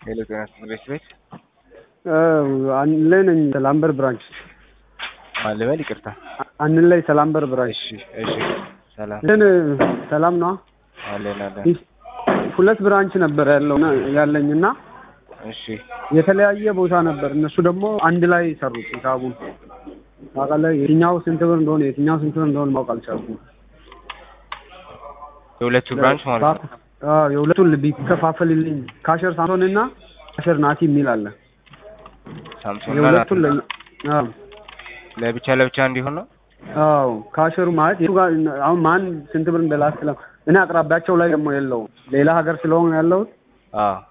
ሄሎ ጤና ትምህርት ቤት አንድ ላይ ነኝ። ሰላምበር ብራንች ማን ልበል? ይቅርታ። አንድ ላይ ሰላምበር ብራንች። እሺ እሺ። ሰላም ግን ሰላም ነው። አለን አለን። ሁለት ብራንች ነበር ያለው ያለኝ እና እሺ የተለያየ ቦታ ነበር። እነሱ ደግሞ አንድ ላይ ሰሩት ሂሳቡን። ታውቃለህ፣ የትኛው ስንት ብር እንደሆነ የትኛው ስንት ብር እንደሆነ ማወቅ አልቻልኩም። የሁለቱ ብራንች ማለት ነው። አዎ የሁለቱን ቢከፋፈልልኝ ካሸር ሳምሶን እና ካሸር ናቲ የሚል አለ። ሳምሶን እና የሁለቱን ለ አዎ ለብቻ ለብቻ እንዲሆን ነው። አዎ ካሸሩ ማለት የቱ ጋር አሁን ማን ስንት ብር እንደላክ ስለ እኔ አቅራቢያቸው ላይ ደግሞ የለውም ሌላ ሀገር ስለሆነ ያለሁት አዎ